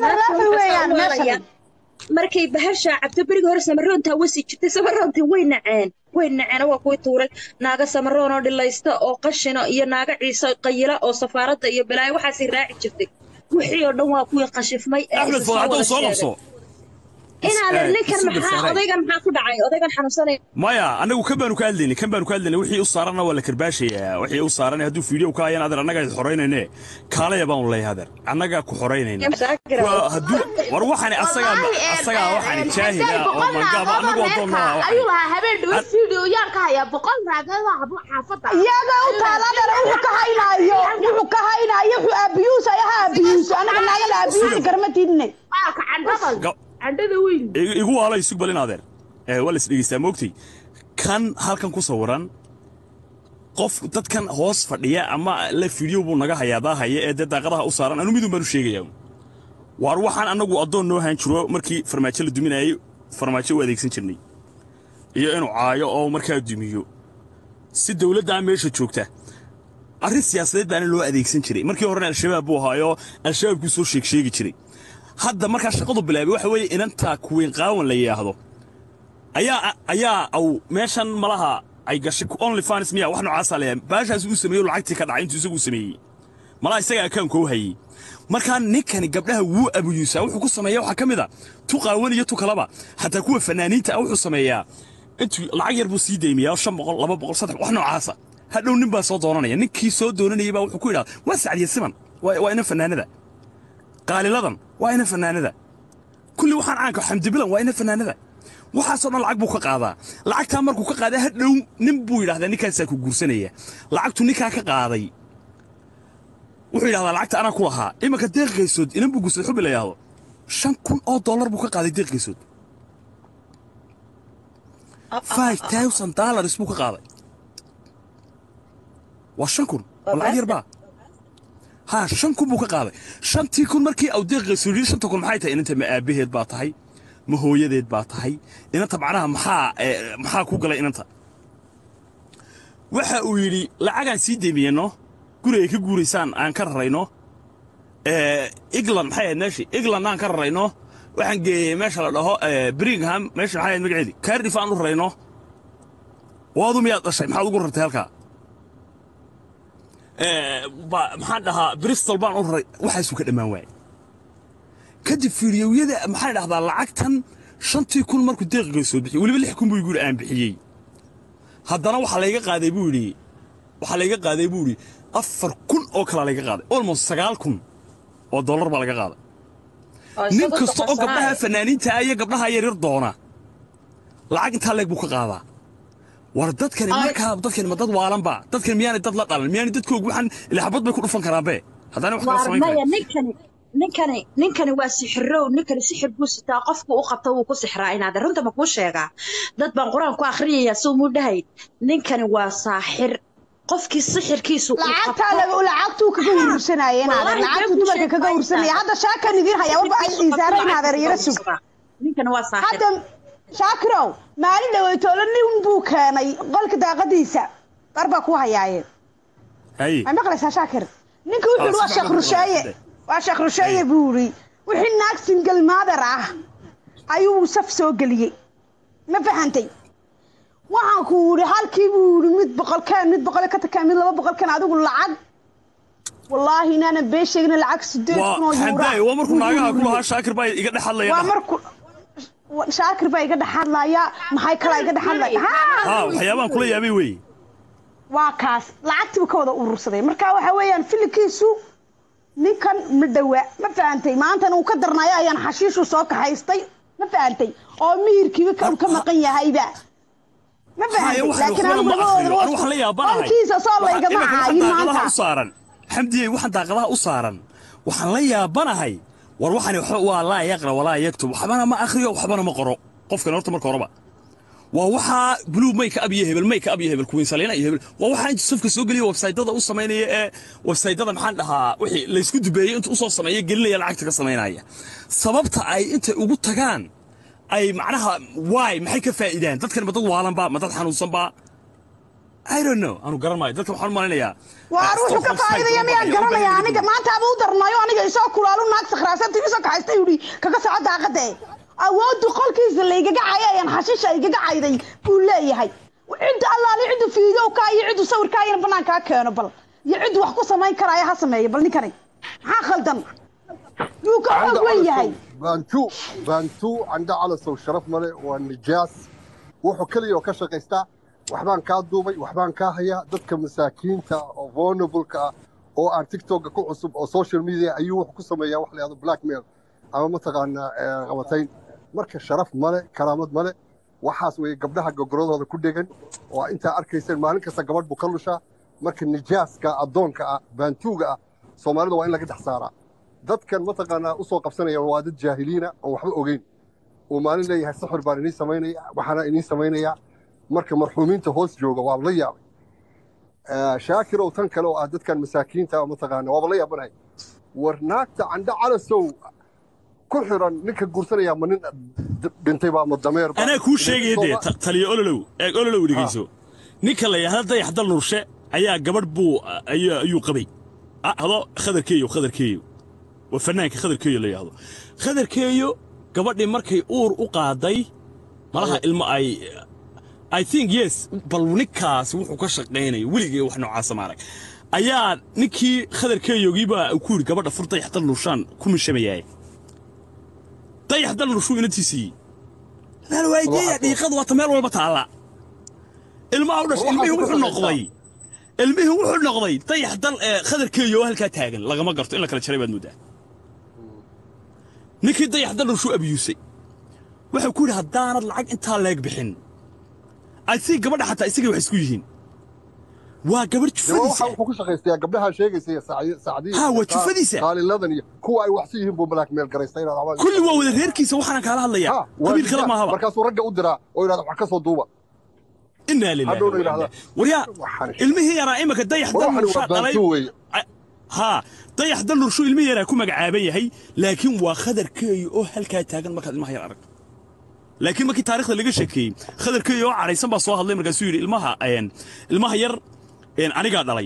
inaadan level weeyaan meeshan markay bahashaa cabto berigi hore samaroontaa wasi jirtay samaroontii way naceen way naceen waa kuwii tuuray naaga samaroon oo dhilaysta oo qashina iyo naaga ciise qayila oo safaaradda iyo balaayo waxaasay raaci jirtay wixii oo dhan waa kuwii qashifmay ee axmed isa soo fadaxdow wada soo sheegay qabso inaadan Eh, ninkan isu maxaa garsaarey. odaygan maxaa ku dhacay odaygan xanuunsanaya maya annagu kan baanu ka hadlaynay kan baanu ka hadlaynay wixii u saaranna waa la karbaashayaa wixii u saaran hadduu fiideo ka hayaan adeer annaga is xoraynayne kaalaya baanu leeyahay adeer annagaa ku xoraynayna Waa hadduu war waxani asagaa asagaa waxani jaahila oo mangaaba annagu adoonnaa ayuu lahaa habeen dhawo video yaan ka hayaa boqol raagada xaafadda iyaga u taalaadana wuxuu ka haynaayo wuxuu ka haynaayo wuxuu abiyuus ayaha abiyuus anaga naagada abiyuusi garma tidne baalka candhada Ga- candhada weyn I- igu waala isug balin adeer ee waa la is dhegeystaa moogtay kan halkan ku sawiran qof dadkan hoos fadhiya ama la fiideo buu naga hayaa daahaya ee dee daaqadaha u saaran anu midun baan u sheegayaa waar waxaan annagu addoon noo haan jiro markii farmaajo la duminayay farmaajo u adeegsan jirnay iyo inuu caayo oo markaa dumiyo si dowladdaa meesha joogta arrin siyaasadeed baana loo adeegsan jiray markii horena al-shabaab buu ahaayoo al-shabaabkuu soo sheeg sheegi jiray hadda markaa shaqadu bilaabay waxa weeye inanta kuweyn qaawan la yidhaahdo ayaa ayaa aw meeshan malaha ay gashay only fans miya wax noocaasaa leeyahay baashaas uu sameeyo lacagtii ka dhacay intuu isagu sameeyey malaha isaga akaanka u hayey markaa ninkani gabdhaha wuu abuyuusaa wuxuu ku sameeya waxaa ka mid a tu qaawan iyo tu kalaba xataa kuwa fanaaniinta ah wuxuu sameeyaa intuu lacag yar buu sii deymiyaa shan boqol laba boqol saddex wax noocaasa hadhow nin baa soo doonanaya ninkii soo doonanayay baa wuxuu ku yidhahda waa sacdiya siman waa waa ina fanaanada qaaliladan waa ina fanaanada kulli waxaan caanka xamdibilan waa ina fanaanada waxaasoo dhan lacag buu ka qaadaa lacagtaa markuu ka qaaday hadhow nin buu yidhahdaa ninkaasaa ku guursanaya lacagtu ninkaa ka qaaday wuxuu yidhahdaa lacagta anaa ku lahaa imanka deeqgaysood inan buu guursaday xubi la yidhahdo shan kun oo dollar buu ka qaaday deeqgaysood five thousand dollars buu ka qaaday waa shan kun waa lacag yar baa ha shan kun buu ka qaaday shantii kun markii au deeqayso yidhi shanta kun maxay tahay inanta ma aabaheed baa tahay ma hooyadeed baa tahay inanta macnaha maxaa eh, maxaa ku galay inanta waxa uu yidhi lacagaan sii deemiyeno gurigay ka guuraysaan aan ka rarayno Eh, england maxay ahayd meeshii england aan ka rarayno waxaan geeyey meesha la dhaho eh, birmingham meesha maxay ahayd magaceedii cardiff aan u rarayno waadu miyaad dhashay maxaad ugu rartay halkaa Eh, ba- maxaan dhahaa bristol baan u raray waxaasuu ka dhammaan waayey kadib fiidiyowyada maxaan dhahdaa lacagtan shantii kun markuu deeqiga soo bixiyey weliba lix kun buu igu yidhi aan bixiyey haddana waxaa layga qaaday buu yidhi waxaa layga qaaday buu yidhi afar kun oo kalaa layga qaaday almost sagaal kun oo dollar baa laga qaaday nin kasta oo gabdhaha fanaaniinta ah iyo gabdhaha yaryar doona lacag intaa leeg buu ka qaadaa war dadkani markaa dadkani ma dad waalanba dadkani miyaanay dad la dhalan miyaanay dadkoogu waxaan ilaxabad bay ku dhufan karaanbe haddana wax kala samayn maya karaan ninkani ninkani ninkani waa sixirow ninkani sixir buu sitaa qofku u qabta wuu ku sixraa inaad runta ma kuu sheegaa dad baan qur-aan ku akhriyaya suu muu dhahay ninkani waa saaxir qofkii sixirkiisu uu lacagtaa qabto laga lacagtuu kaga urursanaya inaadeer Wallahi lacagtuu been dumarka kaga sheegaysaa. urursanaya hadda shaakan idiin haya warba ay isaara inaadeer yara sug ninkani waa saaxir hadda shaakirow maalin dhaweytoolo nin buu keenay qolka daaqadiisa dhar baa ku hayaaye hay ma maqlaysaa shaakir ninka wuxuu yidhi waa si sheekh fiican rusheeye buu waa sheekh rusheeye buu yidhi wixii naag single mother ah ayuu saf soo geliyey ma fahantay waxaan ku yidhi halkii buu yidhi mid boqolkeen mid boqol ka takeen mid laba boqolkeen adigu lacag wallaahi inaanan been sheegin lacag sideed kun oo waa yuura xamdaay waa markuu naagaha ku lahaa shaakir baa iga dhex hadlaya waa marku shaakir baa iga dhex hadlaya maxay kalaa iga dhex hadlaya ha waxyaabahan kula yaabay weeye waa kaas lacagtiiba ka wada urursaday marka waxa weeyaan filinkiisu ninkan ma dhawa ma fahantay maantana uu ka darnayo ayaan xashiishu soo kaxaystay ma fahantay oo mihirkiiba ka ka maqan yahayba ma fahantay laakiin anigu labadooda anu waxaan la yaabanahay qolkiisa soo laygama Iminka waxaan caayin daaqadaha maanta u saaran xamdiyey waxaan daaqadaha u saaran waxaan la yaabanahay war waxani waxba waa laa yaqra walaa yaktub waxbana ma akhriyo waxbana ma qoro qofkan horta marka horeba waa waxaa blue mayka ab iyo hebel mayka ab iyo hebel kuwiin saliina iyo hebel waa waxaa inta safka soo geliya websaytada u samaynaya ee websaytada maxaan dhahaa wixii laysku dubeeyey inta usoo sameeya gelinaya lacagta ka samaynaya sababta ay intay ugu tagaan ay macnaha waay maxay ka faa'iidaan dadkan ma dad waalanba ma dad xanuunsanba I don't know anu garan maayo dadka waxaan u malinayaa waar wuxuu ka faa'iidaya miyaan garanaya aniga maanta aba u darnayo aniga isoo kulaalu naag sakhraasanta igu soo kaxaysta yidhi kaga soco daaqada e awooddu qolkiisa laygaga cayay ayaan xashiisha igaga cayday buu leeyahay cidda allaale ciddu fiidowkaa iyo ciddu sawirkaayana banaankaa keeno bal iyo ciddu wax ku samayn karaayo ha sameeyo bal ninkani maxaa khaldan yuu ka xoog weyn yahay baantu baantu candha calasow sharaf male waa nijaas wuxuu keliya oo ka shaqaystaa waxbaan kaa duubay waxbaan kaa hayaa dadka masaakiinta oo vulnerableka ah oo aan tiktoka ku cusub oo social media ayuu wuxuu ku sameeyaa wax la yahdo blackmail ama mataqaanaa eh, qabatayn marka sharaf male karaamad male waxaas weeye gabdhaha gogoradooda ku dhegan oo intaa arkayseen maalin kasta gabadh buu ka lushaa marka nijaaska addoonka ah baantuuga ah soomaalida waa in laga dhex saaraa dadkan mataqaanaa usoo qabsanaya waa dad jaahiliina oon waxba ogeyn uu maalin leeyahay saxir baan idiin samaynaya waxaana idiin samaynayaa marka marxuumiinta hoos jooga waa la yaabay Eh, shaakirow tan kale oo ah dadkan masaakiinta ah mataqaana waaba la yaabanahay war naagta candho calasow ku xiran ninka guursanaya ma nin d- dhintay ba ama dameer ba? anaa kuu sheegaya dee Soomaa- ta- taliyo ololow eeg ololow dhegeyso ninka la yidhaahda dayax dal nurshe ayaa gabadh buu ayuu ayuu qabay Ah, hado khadarkeeyo khadarkeeyo waa fanaanka khadarkeeyo la yidhaahdo khadarkeeyo gabadhii markay uur u qaaday malaha ilmo ay I think yes bal ninkaasi wuxuu ka shaqaynaya weligay wax noocaasa maarag ayaa ninkii khadarkeeyogiibaa ku yidhi gabadha fur dayax dal nurshaan ku mishamayaaye dayax dal nurshuu inantiisii laan waajeeya dhiiqadu waata meel walba taalla ilmaha u dhashay ilmihii wuxuu noqday ilmihii wuxuu noqday dayax dal ee khadarkeeyo oo halkaa taagan lagama garto in la kala jaray baad moodaa ninkii dayax dal nurshuu abiyuusay wuxuu ku yidhi haddaanad lacag intaa leeg bixin I think gabadha xataa isagay wax isku yihiin waa gabadh Dee waxa jufadiisa wuxuu ku shaqaystayaa gabdhaha sheegaysa iyo sacdi- sacdiya Ha, iyo waa qa- jufadiisa. qaaliladan iyo kuwa ay waxsi yihiin buu blackmail garaystay inaad amaan- kulli waa wada reerkiisa waxaan kaala Ha, hadlayaa waa qabiil kale nijaas. maahaba markaasuu ragga u diraa oo yidhahda wax ka soo duuba inaa lillahi Hadhowna wa inaa yidhaahda, ilaihi- waryaa waxaan- ilmihii yaraa imika dayax war dal waxani waa nurshaa dhalay baantu weeye haa dayax dal nurshu ilmihii yaraa ku magacaaban yahay laakiin waa khadarkeeyo oo halkaa taagan markaad ilmaha yar aragto laakiin markii taariikhda laga sheekeeyey khadarkeeyo oo cadhaysan baa soo hadlay markaasuu yidhi ilmaha een, ilmaha yar een, anigaa dhalay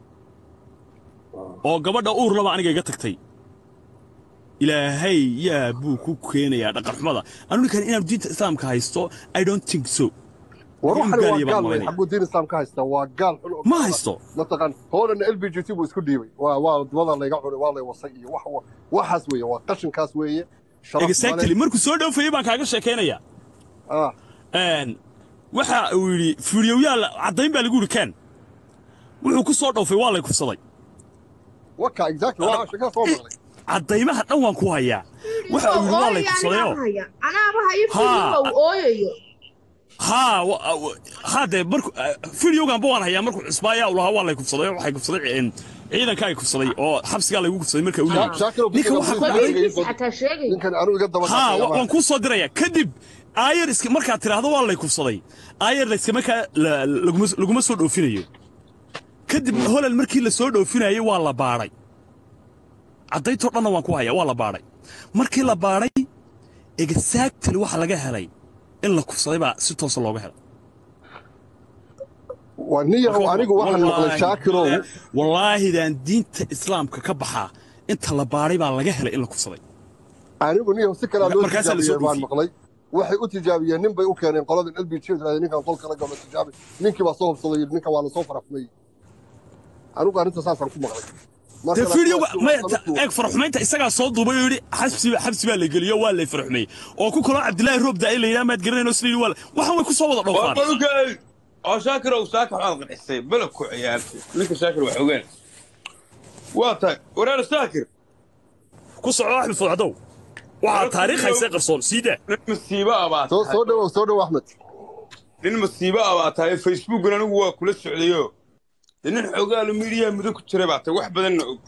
oo gabadha uur laba aniga iga tagtay ilaahay yaa buu ku keenayaa dhaqanxumada anu ninkan inaanu diinta islaamka haysto i don't think so war Nin waxani waa gaaliya baan gaal wey malaynaya. xagguu diin islaam ka haysta waa gaal xun oo Ma kale. haysto. mataqaan hoolana l b g t buu isku dhiibay waa waa wadada layga cunay waa lay wasay iyo wax wa- waxaas weeye waa qashinkaas weeye sharaf exactly markuu soo dhoofayey baan kaaga sheekaynayaa ah Een, waxa uu yidhi fiidiyowyaal caddayn baa lagu yidhi kaan wuxuu ku soo dhoofay waa lay kufsaday waka exactly waa shaka soo maqlay caddaymaha dhan waan ku hayaa waxa uu yidhi waa lay kufsadayoo anaaba hayo Ha. fiidiyow ooyayo haa wa- wa- haa dee marku fiidiyowganba waan hayaa markuu cusbaayaa uu lahaa waa lay kufsaday oo waxay kufsaday een, ciidanka ay kufsaday oo xabsigaa laygu kufsaday marka uu yidhi Shaakir oo ninka bixiga waxa wuxuu ku qabiilkiisa xataa sheegay ninkan anu iga daba haa dhacay wa- waan kuu soo dirayaa kadib aayar iska markaad tidhaahdo waa lay kufsaday aayar la iska markaa la- laguma laguma soo dhoofinayo kadib holal markii la soo dhoofinayay waa la baadhay caddayntoo dhanna waan ku hayaa waa la baadhay markii la baadhay exactly waxa laga helay in la kufsaday baa si toosa looga helay waa niyahow anigu waxaan maqlay shaakirow wallaahidaan diinta islaamka ka baxaa inta la baadhay baa laga helay in la kufsaday anigu niyahow si kalaa loo Markaasaa la soo tijaabiyey baan dhoofiyey. maqlay waxay u tijaabiyeen nin bay u keeneen qoladan l b g ninkan qolka la galo tijaabi ninkii baa soo hubsaday yidhi ninkan waa lasoo farafmay anigu arrinta saasaan ku maqlay Marka dee laakiin fiidiyowga waa- maya waa sababtu- eeg faraxumaynta isagaa soo duubay oo yidhi xabsi xabsi baa la geliyo waa lay faraxumeeyey oo ku kaloo cabdilaahi roob daa'ay la yidhaha maad garanayn oo sida yidhi waa la- waxaan way ku soo wada dhoofaan وقولك او شاكر او ساكر حاضر حسين بلك عيالتي لك شاكر وحوقين واتاك ورانا شاكر ku soco axmed fudcadow waxaa taariikh haysay qarsoon siida nin masiibo ah baa soo soo tahay dhawow soo dhawow axmed nin masiibo ah baa tahay facebookna anigu waa kula socdayo dee nin xogaalu miidiyaha muddo ku jiray baa tahay wax badanna og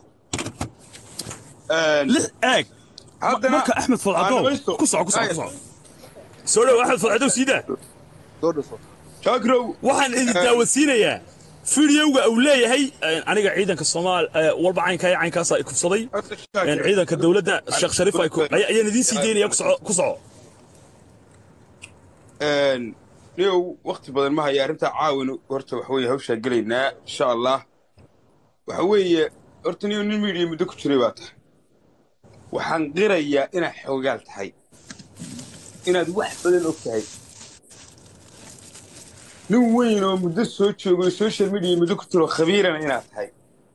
Een, lix eeg haddana marka axmed fudcadow aan dhamaysto. ku soco ku soco ku soco soo dhow axmed fudcadow siida soo dhawow shaakirow waxaan idin daawasiinayaa fiidiyowga uu leeyahay een, aniga ciidanka soomaal ee, walba caynkaa iyo caynkaasaa i kufsaday Horta een, Shaakir, ciidanka dowladda sheekh shariif ay ku- ay- ayaan idiin sii daynaya ku soco ku soco een, niyow wakti badan ma haya arrintaa caawin horta waxa weeye hawshaa gelaynaa insha allah waxa weeye horta niyow nin miidiya muddo ku jiray baa tahay waxaan qirayaa inaad xoogaal tahay inaad wax badan og tahay nin weyn oo muddo soo joogo social media muddo ku jiro khabiirana inaad tahay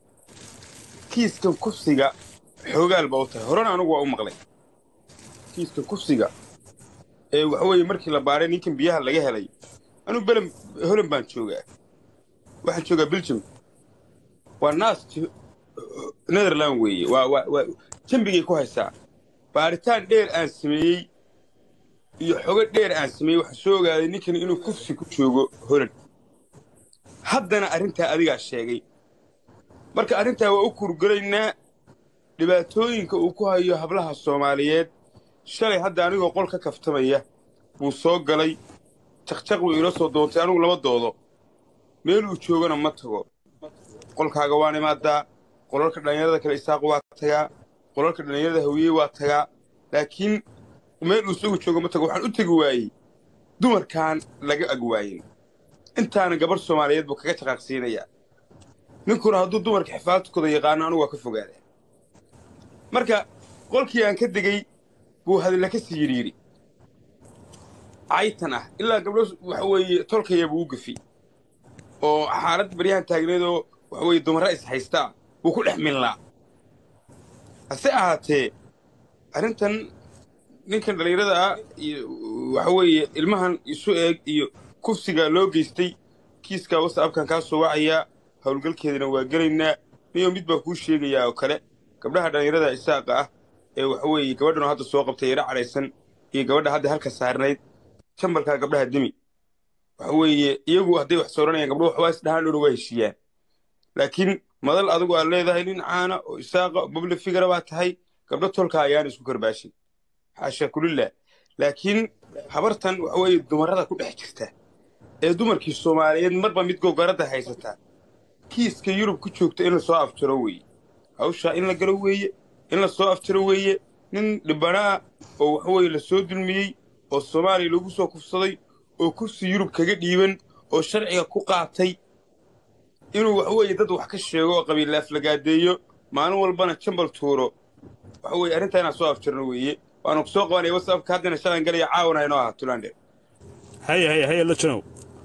kiiskan kufsiga xoogaal baa u tahay horena anigu waa u maqlay kiiskan kufsiga ee waxa weeye markii la baaray ninkan biyaha laga helay anuu belem holan baan joogaa waxaan joogaa belgium waa naas netherland weeye waa waa waa jambigay ku haysaa baaritaan dheer aan sameeyey iyo xogo dheer aan sameeyey waxaan soo ogaaday ninkan inuu kufsi ku joogo holan haddana arrintaa adigaa sheegay marka arrintaa waa u kurgelaynaa dhibaatooyinka uu ku hayo hablaha soomaaliyeed shalay hadda anigoo qol ka kaftamaya buu soo galay jaqjaq buu ila soo doontay anigu lama doodo meeluu joogana ma tago qolkaaga waan imaadaa qolalka dhallinyarada kale isaaq waa tagaa qolalka dhallinyarada hawiyey waa tagaa laakiin meeluu isagu joogo ma tago waxaan u tegi waayey dumarkaan laga ag waayin intaana gabarh soomaaliyeed buu kaga jaqaaqsiinayaa ninkuna hadduu dumarka xifaaladkooda yaqaano anigu waa ka fogaadaa marka qolkii aan ka degey buu hadalla ka sii yidhi yidhi caytan ah ilaa gabdho waxa weeye tolkaya buu u gefi oo xaalad baryahan taagneedoo waxa weeye dumarra is haystaa buu ku dhex minlaa hase ahaatee arrintan ninkan dhallinyarada ah iyo waxa weeye ilmahan isu eeg iyo kufsiga loo geystay kiiska whatsappkan kaa soo wacayaa howlgalkeedana waa gelaynaa niyo mid baa kuu sheegayaa oo kale gabdhaha dhallinyarada isaaqa ah ee waxa weeye gabadhanoo hadda soo qabtay yara cadhaysan iyo gabadha hadda halka saarnayd jambalkaa gabdhaha demi waxa weeye iyagu hadday wax sooranayaan gabdho waxbaa isdhahaan dhowna waa heshiiyaan laakiin madal adigu aad leedahay nin caana oo isaaqa oo babli figara baa tahay gabdho tolka ayaan isku karbaashin xaasha kulillah laakiin habartan waxa weeye dumarrada ku dhex jirta ee dumarkii soomaaliyeed marba mid gogaradda haysataa kiiska yurub ku joogta in la soo afjaro weeye hawshaa in la galo weeye in la soo afjaro weeye nin dhibbanaa oo waxa weeye la soo dulmiyey oo soomaaliya lagu soo kufsaday oo kursi yurub kaga dhiiban oo sharciga ku qaatay inuu waxa weeye dad wax ka sheego oo qabiilla aflagaadeeyo maalin walbana jambal tuuro waxa weeye arrintaa inaan soo afjarno weeye waanu ku soo qabanaya whatsappka haddana shalan galaya caawana inoo aha tulandhe haya haya haya la janow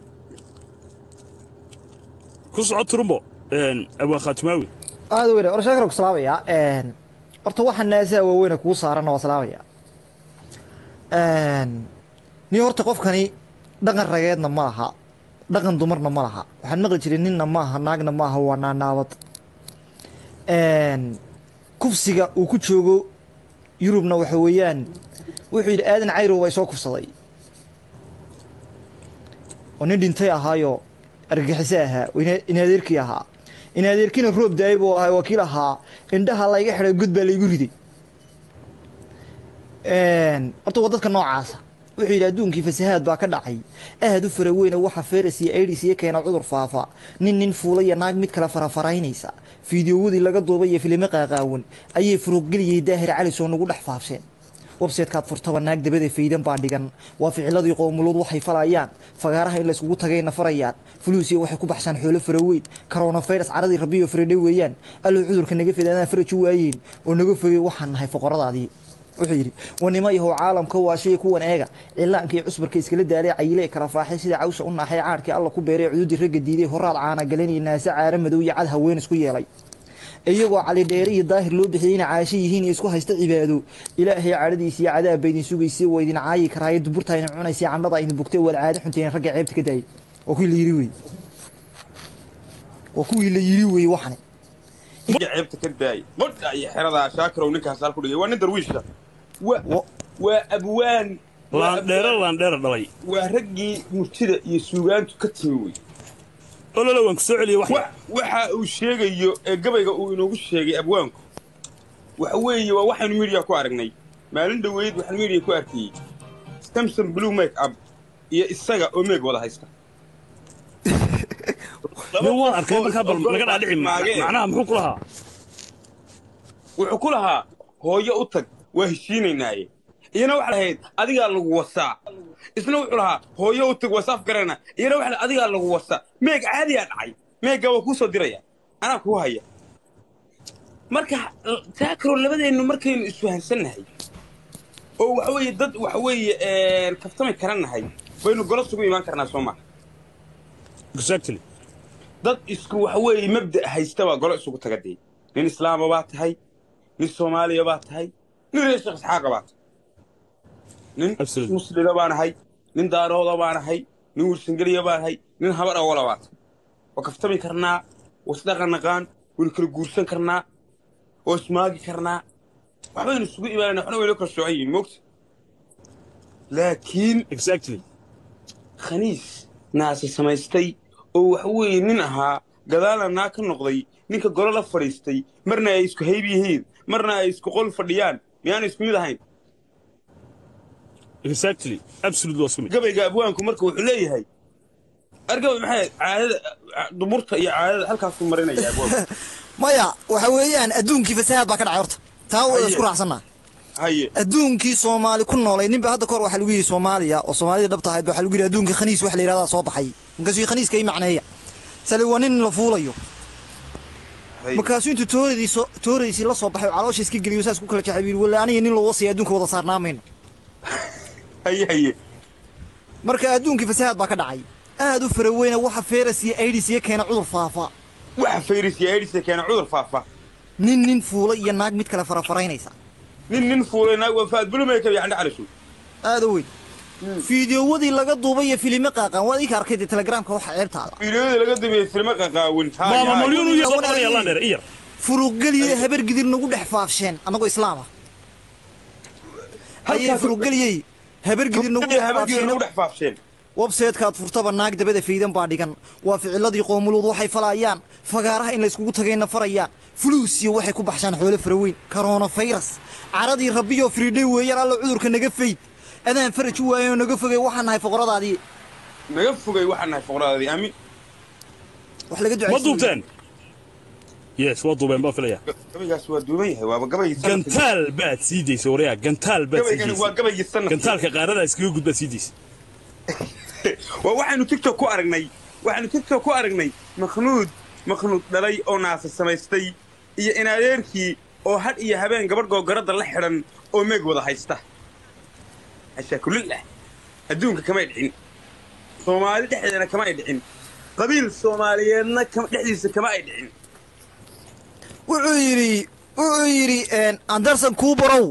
ku soco turumbo abwaan khaatimaawi aad weyne war sheekar ku salaamaya horta waxaa naasaa waaweyne kuu saaranna waa salaamaya ni horta qofkani dhaqan rageedna ma laha dhaqan dumarna ma laha waxaan maqli jiray ninna maaha naagna maaha waa naanaabad kufsiga uu ku joogo yurubna waxa weeyaan wuxuu yidhi aadan cayrow baa isoo kufsaday oo nin dhintay ahaayo argagixiso ahaa in adeerkii ahaa in adeerkiina roob daayay buu ahaa wakiil ahaa indhaha layga xidhay god baa laygu riday horta waa dadka noocaasa wuxuu yidhi adduunkii fasahaad baa ka dhacay aad u fara weyne waxa feras iyo aidis iyo keena cudur faafa nin nin fuulaya naag mid kale farafaraynaysa fiidiyowadii laga duubay iyo filimo qaaqaawan ayay furuuqgeliyey daahir calis oo nagu dhex faafseen websaytekaad furtaba naag dabada faydan baa dhigan waa ficiladii qowmuluud waxay falayaan fagaaraha in layskugu tagayna farayaan fuluusiya waxay ku baxshaan xoolo faraweyn coronavirus caradii rabiyo faradhe weeyaan allow cudurka naga fidadaan faraju waayeen oo naga fogey waxaan nahay foqoradaadii wuxuu yidhi wanimo yahow caalamka waa shay kuwan eega cilaanka iyo cusbarka iskala daalay cayile kala faaxay sida cawsa u naaxay caadhkii alla ku beeray cududii ragga diiday horaad caana galanaya naase caara madow iyo cad haween isku yeelay iyagoo cali dheere iyo daahir loo bixiyey inay caasho yihiin iyo isku haysta cibaado ilaahay cadhadiisa iyo cadaab ba idin sugaysay waa idin caayi karaayo duburta idin cunaysay candhada idin bugtay waad caado xunteen ragga ceebta ka daayay waa kuwii la yiri wey waa kuwii la yiri wey waxani ceebta ka daayay qodha iyo xeradaa shaakirow ninkaas hal ku dhigay waa nin darwiisha waa waa abwaan laandheere laandheere dhalay waa raggii murtida iyo suugaantu ka timi wey ololo waan ku soo celiyey wax wa- waxa uu sheegayo ee gabayga uu inoogu sheegay abwaanku waxa weeye waa waxaynu midiya ku aragnay maalin dhoweyd waxaan midiya ku arkayey samson blue make up iyo isaga oo meeg wada haysta nin waan arkay markaa bal laga dhaadhici Maagee. macnaha muxuu ku lahaa wuxuu ku lahaa hooyo u tag waa heshiinaynaaye iyana waxay lahayd adigaa lagu wasaa isna wuxuu lahaa hooyo u tag wasaaf garana iyana waxa adigaa lagu wasa meeg caadiyaa dhacay meegga waa kuu soo diraya anaa kuu haya marka taakaro labadeennu markaynu isfahansannahay oo waxa weeye dad waxa weeye kaftami karannahay baynu golo sugu imaan karnaa soo maa exactly dad isku waxa weeye mabda' haysta baa golo isugu taga dee nin islaama baa tahay nin soomaaliya baa tahay nin reer sheekh isxaaqa baa tahay nin Absolutely. muslida baan ahay nin daarooda baan ahay nin wirsangeliya baan ahay nin habar awola baa tahay waa kaftami karnaa waa isdhaqan naqaan waynu kala guursan karnaa waa ismaagi karnaa waxbaynu isugu imaanayna waxna waynu kala soocan yihiin moogta laakiin exactly khaniis naase samaystay oo waxa weeye nin ahaa gadaalna naa ka noqday ninka golo la fadhiistay marna ay isku hayb yihiin marna ay isku qol fadhiyaan miyaana isku mid ahayn exactly absolutely waa isku mid gabayga abwaanku marka wuxuu leeyahay argabay maxay caadada dumurta iyo caadada halkaasuu marinaya abwaanku maya waxa weeyaan adduunkii fasahaad baa ka dhacay horta taa waa isku raacsannaa haye adduunkii soomaali ku noolay ninba hadda kahor waxaa lagu yidhi soomaaliya oo soomaalida dhabta ahayd ba waxaa lagu yidhi adduunka khaniis wax la yidhahdaa soo baxay markaasuu khaniiska ii macneeya sale waa nin la fuulayo haye markaasuu intuu tooradiiso tooradiisii la soo baxay oo caloosha iska geliyo saas ku kala jexay buu yidhi walla aniga nin loo wasaya adduunka wada saarnaa mayno haye haye marka adduunkii fasahaad baa ka dhacay aad u fara weyna waxa feeras iyo aidis iyo keena cudur faafa waxa fayris iyo aidhisa keena cudur faafa nin nin fuula iyo naag mid kale farafaraynaysa nin nin fuulay naag waa faad bulumay kabi candha calishu aada weyn fiidiyowadii laga duubay iyo filime qaaqaan waad ika arkay dee telegramka waxa ceebtaada fiidiyoda laga dambeeyey filmo qaqaawan maama malyuun iyo soo qabanaya landheer iyar furuqgeliye habar gidir nagu dhex faafsheen annagoo islaama hayee furuqgeliyey habar gidir nagu dhex habadgeeda nagu faafsheen dhex faafsheen websaytekaad furtaba naag dabada faydan baa dhigan waa ficiladii qoomuluud waxay falayaan fagaaraha in layskugu tagayna farayaan fuluusiyo waxay ku baxshaan xoolo faraweyn koronafayras caradii rabbiyoo firidhay weeyaan alla cudurka naga fayd adaan faraj u waayeen oo naga fogay waxaan nahay foqoradaadii naga fogay waxaan nahay foqradaadii aamin wax laga ma ducaysan duubteen yes waa duubeen baa filaya gabaygaas waa duuban yahay waaba gabaygii sanadka gantaal baad sii daysa waryaa gantaal baad sii gabaygani waa daysa gabaygii sanadka gantaalka qaarada iskaga gudbaad sii daysa waa waxaynu tiktok ku aragnay waxaynu tiktok ku aragnay makhnuud makhnuud dhalay oo naasa samaystay iyo in adeerkii oo had iyo habeen gabadh googaradda la xidhan oo meeg wada haysta ashaakulillah adduunka kamay dhicin soomaali dhexdeedana kama ay dhicin qabiil soomaaliyeedna kama- dhexdiisa kama ay dhicin wuxuu yidhi wuxuu yidhi anderson kuubarow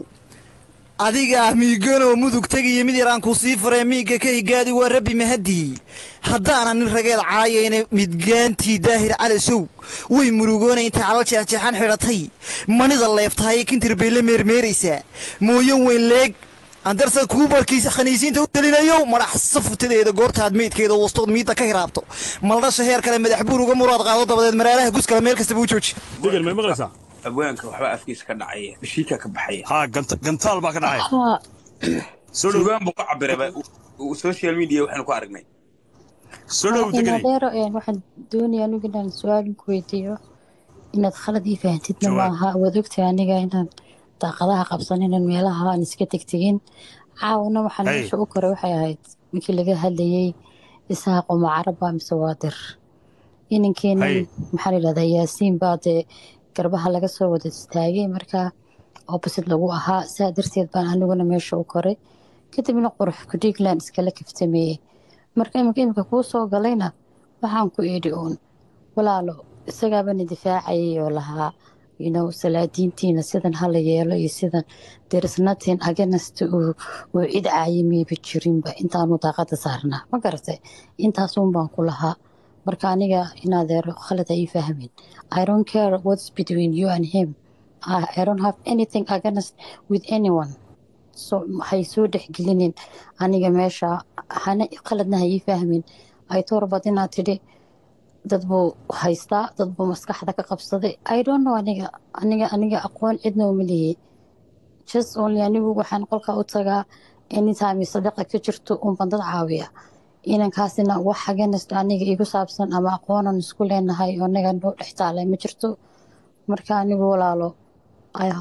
adigaa miiganoo mudug tegiyo mid yaraan ku sii faree miigga ka higaadi waa rabbi mahadii haddaana nin rageed caayayna midgaantii daahir cali sow way murugoonay intay calal jeexjeexan xidhatay manida leeftahay kintir bay la meermeeraysaa mooyan weyn leeg anderson kuubarkiisa khaniisiinta u telinayow madax safutadeeda goortaad meydkeeda wastood miidda ka hiraabto maldhasha heer kale madax buur uga muraad qaado dabadeed maraalaha guskale meel kastaba u jooji degan may maqlaysaa abwaanka waxba afkiisa ka dhacaya bashiika ka baxaya haa ganta- gantaal baa ka dhacaya haa soo dhow sugaan buu ka cabiraba social media waxaanu ku aragnay soo dhow deganay inadeero waxaan doonayaa anigu inaan su-aal ku weydiiyo inaad khalad ii fahantidna Jawaab. maaha waad ogtahay aniga inaan daaqadaha qabsan inaan meelaha aan iska tegtegin caawna waxaan Hey. meesha u koray waxay ahayd markii laga hadlayay isaaqo macaraba mise waa dir inankeenan Hey. maxaa la yidhahdaa yaasiin baa dee garbaha laga soo wada istaagay marka opposite lagu ahaa saa darteed baan aniguna meesha u koray kadibna qurux kudhigland iskala kaftameeyey marka iminka iminka kuu soo galayna waxaan ku idhi uun walaalo isagaabana difaacayay oo lahaa you know, salaadiintiina sidan hala yeelo iyo sidan derisnatin aganasta uu uu cid caayimeyba jirinba intaanu daaqada saarnaa ma garatay intaasuun baan ku lahaa marka aniga inaadeero khalad ay fahmin i don't care what's between you and him I, I don't have anything against with anyone so hay soo dhexgelinin aniga meesha hana qaladna ha ii fahmin ay torbad inaad tidhi dad buu haystaa dad buu maskaxda ka qabsaday i don't know aniga aniga aniga aqoon cidna uma lihii just only anigu waxaan qolka u tagaa anytime sadaqa ka jirto unban dad caawiya inankaasina wax haganasta aniga igu saabsan ama aqoonan isku leenahay oo anaga noo dhex taalay ma jirto marka anigu walaalo i hope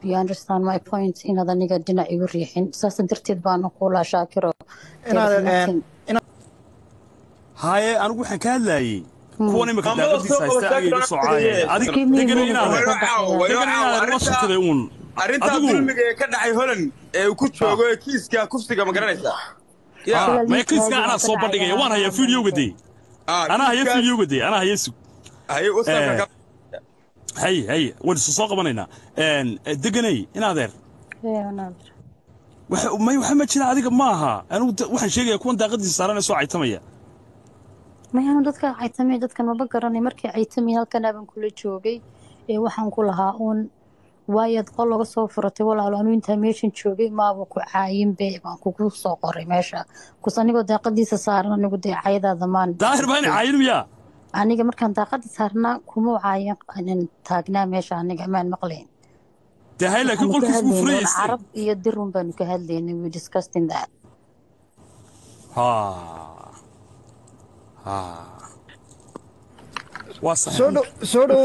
you understand my point inaad aniga dhinac igu riixin saas darteed baana kuulaa shaakiro inaad There is een, nothing- inaad haye anigu waxaan ka hadlaayey kuwan imika Maamada daaqadiisa soo haysta qaba agayga shaakir socaaya aan adig Give me degana room. inaad Way degana caawa, way inaad caawa. la sugtaday uun arrintaa adigu dulmiga ee ka dhacay holand ee uu ku joogo ee kiiska kufsiga ma garanaysaa ya Ah, Sida maya kiiska liiska anaa soo ka bandhigaya dhacaya. waan hayaa videoga dee Ah, anaa haya kiiskaas- videoga dee anaa haya sug haye wasabka Eh. ka hay hay waan isu soo qabanaynaa Een, deganay inaadeer Yeah, wanaag. waxa may waxa ma jira adiga ma aha anigu da- waxaan sheegayaa kuwan daaqadiisa saaran ee soo caytamaya mayaanu dadka caytamay dadkan maba garanay markii caytamay halkan baan kula joogay ee waxaan ku lahaa uun waayaad qol laga soo furatay walaalo anu intaa meeshan joogay maaba ku caayin be baan kugu soo qoray meesha kus anigoo daaqadiisa saaran anigu dee cayadaada maan daahir baa in caayin miyaa aniga markaan daaqada saarnaa kuma caayin anan taagnaa meesha aniga maan maqlayn dee hay laakiin Waxaanu ka qolkiis buu hadlaynay furayaystay carab iyo dirun baanu ka hadlaynay we discussing that ha ha waa sax soo dhow soo dhow